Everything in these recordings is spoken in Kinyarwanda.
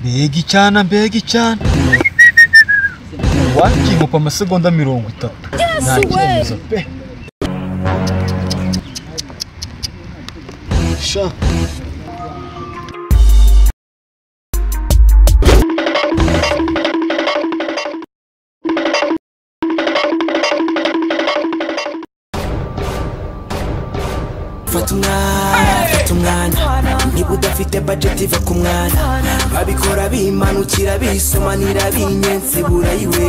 mbega icyana mbega icyana wakingupa amasegonda mirongo itatu nta kibazo pe sha fata umwanya fata umwanya niba udafite budget iva ku mwanya babikora bimanukira bisomanira binyense burayiwe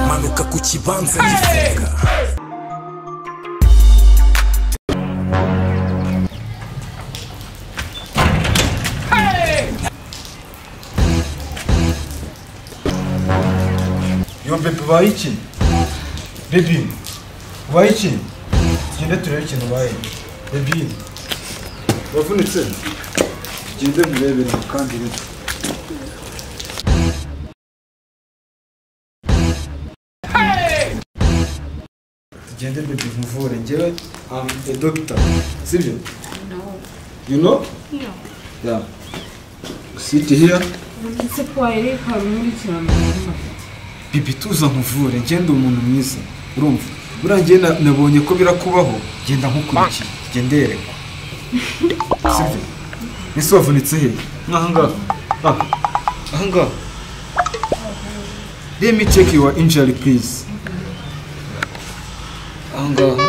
manuka ku kibanza gifunga yo bebe ubaye iki bebi ubaye iki tugende turebe ikintu ubaye bebi wavunitse tugende murebere mu kandi bito tugende bebi muvure njyewe am a doctor sibyo you know No. yeah sit here ndetse ko wareka rumurikiranamutima bibi tuza nkuvure ngenda umuntu mwiza urumva buriya njye na- nabonye ko birakubaho genda nkukurikiye genderekwa sibyo ese wavunitse he nk'ahangaha aha ahangaha let me check your injury please ahangaha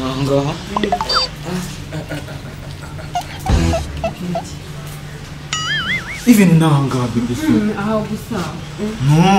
ahangaha even n'ahangaha bibi aho gusa No.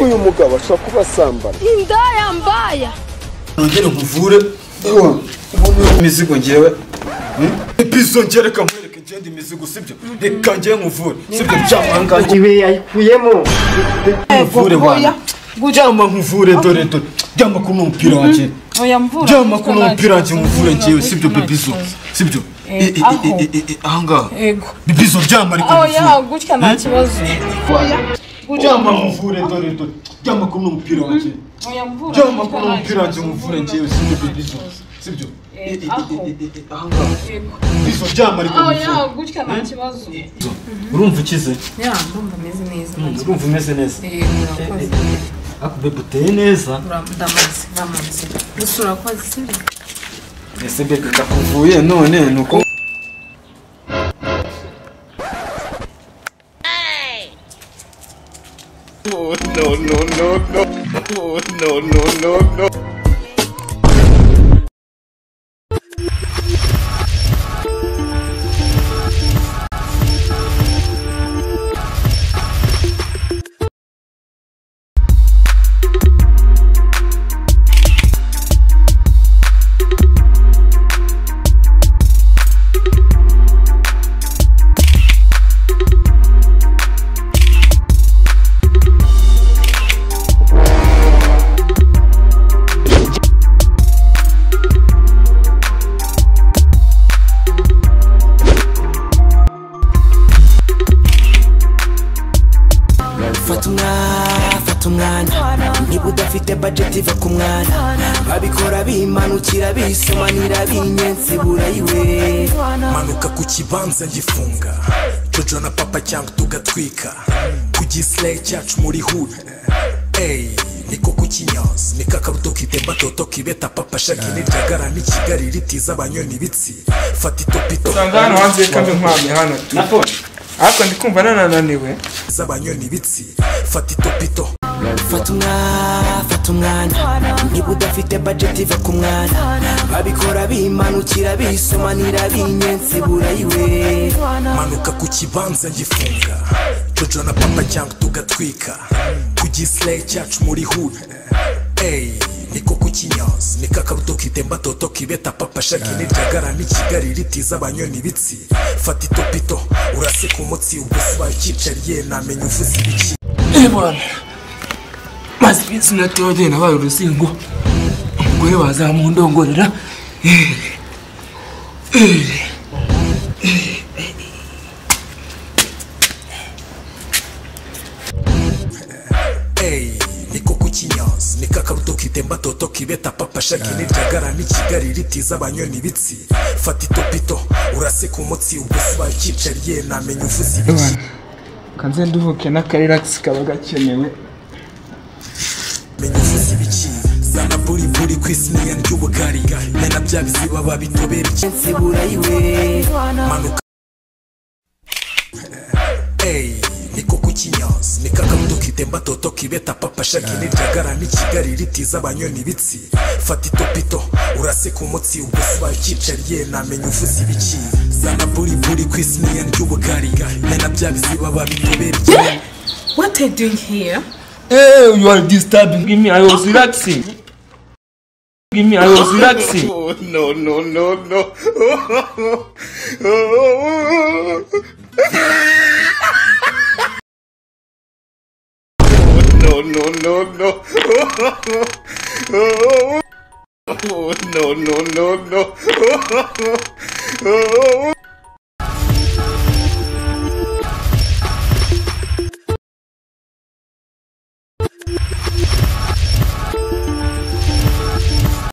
uyu mugabo ashobora kuba asambana indaya mbaya nongere nkuvure ubona imizigo ngewe ipizo ngereka nkwereke ngende imizigo sibyo reka ngewe nkuvure sibyo ryamanga iwe yayikuyemo nkuvure wanjye ryama nkuvure dore dore ryama kuno umupira wanjye ryama kuno umupira wanjye nkuvure ngewe sibyo bebizo sibyo I- i- i- aho. i- i- i- ahangaha yego bebizo ryama ariko oya nkuvure gutya nta kibazo ryama nkuvure dore dore ryama kuno umupira wanjye oya mvura ryama kuno umupira wanjye nkuvure ngewe sibyo bebizo sibyo I- i- i- aho. i- i- ahangaha bebizo ryama ariko nkuvure oya gutya nta kibazo urumva ukize ya ndumva ameze neza urumva umeze neza yego urakoze ariko bebe uteye neza ndamaze ndamaze gusa urakoze sibyo ese bebe ndakuvuye none ni uko fata umwanya fata umwanya niba udafite budget iva ku mwanya babikora bimanukira bisomanira binyense burayiwe manuka ku kibanza gifunga jojo na papa cyangwa tugatwika ku gisire cyacu muri huye Ey, niko ku kinyazi ni kakaruto kitemba toto kibeta papa shaki n'iryagara n'ikigali ritiza abanyoni bitsi fata itopito usanga hano hanze kandi nkwamye hano ariko ndi kumva nanananiwe z'abanyoni bitsi fata itopito fata umwanya fata umwanya niba udafite budget iva ku mwanya babikora bimanukira bisomanira binyense burayiwe manuka ku kibanza gifunga jojo na papa cyangwa tugatwika ku gisire cyacu muri huye Ey, niko ku w'ikinyanzi ni kakabuto kitemba toto kibeta papa shaki n'iryagara n'ikigali ritiza abanyoni ibitsi fata itopito uraseka umutsi ubwo uba ucyicariye ntamenya uvuze ibiki maze iminsi natoya agenda abaye urusingo umugore wazamundongorera Ey, niko ku kinyanzi ni kakabuto kitemba toto kibeta papa shaki n'iryagara n'ikigali ritiza abanyoni ibitsi fata itopito uraseka umutsi ubwo uba ucyicariye ntamenya uvuze ibiki kanze nduhuke n'akariragisi kaba gakenewe menya uvuze ibiki zana buriburi ku isiniya ry'ubugari mena bya biziba babitobera icyatsi burayiwe manuka Ey, niko ku kinyanzi ni kakabuto kitemba toto kibeta papa shaki n'iryagara n'ikigali ritiza abanyoni ibitsi fata itopito uraseka umutsi ubwo uba ucyicariye ntamenya uvuze ibiki zana buriburi ku isiniya ry'ubugari mena bya biziba babitobera icyatsi What are you doing here? Hey, you are disturbing me. I was relaxing. Give me, I was relaxing. Oh, no, no, no, no. no, no, no, no. Oh, no, no, no, no.